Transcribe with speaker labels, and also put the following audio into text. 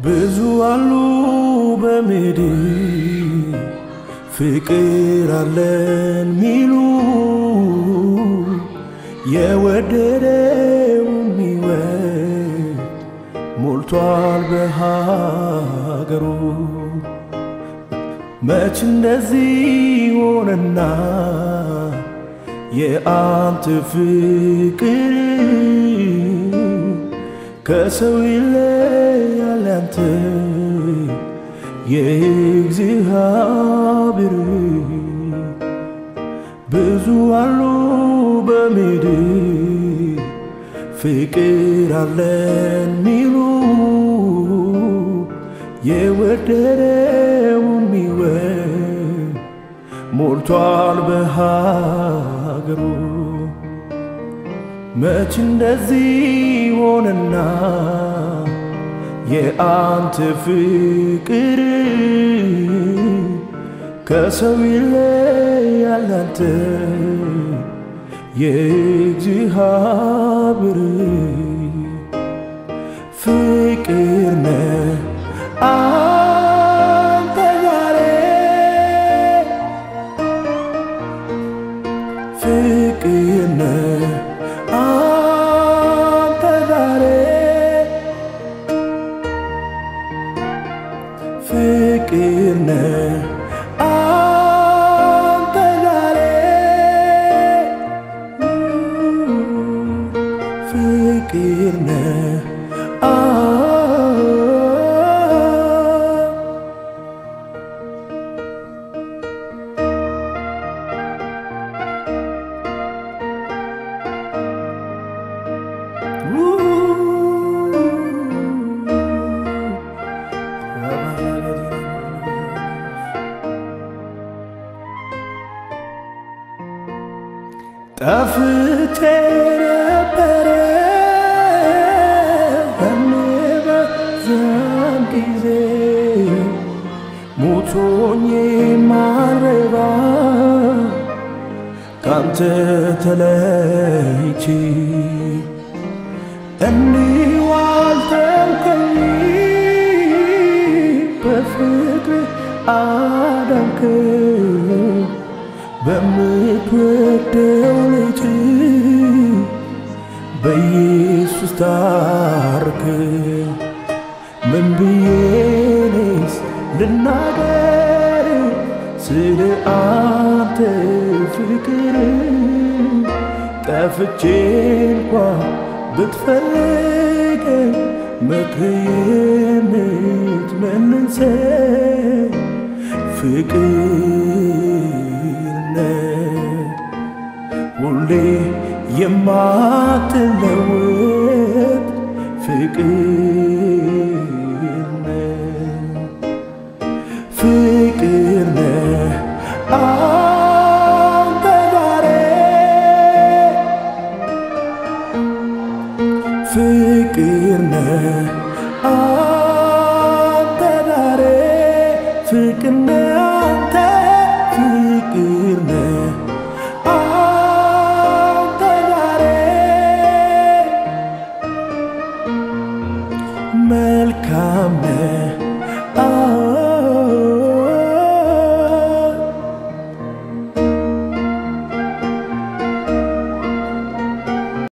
Speaker 1: ብዙ አሉ በምድር ፍቅር አለን ሚሉ የወደደው የሚወድ ሞልቷል በሀገሩ። መች እንደዚህ ሆነና የአንተ ፍቅር ከሰው ይለያል ያንተ የእግዚአብሔር ብዙ አሉ በምድር ፍቅር አለን ሚሉ የወደደው የሚወድ ሞልቷል በሀገሩ። መች እንደዚህ ሆነና የአንተ ፍቅር ከሰው ይለያል ያንተ የእግዚአብሔር ፍቅር ነህ አንተ ዛሬ ፍቅር ነህ አንተ ዛሬ ፍቅር ነህ አንተ ዛሬ ፍቅር ነህ ጠፍቼ ነበረ በምበዛም ጊዜ ሞቶኝ ማረባ ካንተ ተለይቼ እንዲሁ አልተውከኝ በፍቅር አዳንከኝ በምትወደው ልጅ በኢየሱስ ታርክ ምን ብዬኔስ ልናገር ስለ አንተ ፍቅር ጠፍቼ እንኳ ብትፈልግ ምክር የምትመልሰኝ ፍቅር ነህ ሁሌ የማትለወጥ ፍቅር ነህ ፍቅር ነህ አንተ ዛሬ ፍቅር ነህ አንተ ዛሬ ፍቅር ነህ አንተ ፍቅር ነህ አንተ ዛሬ መልካም ነህ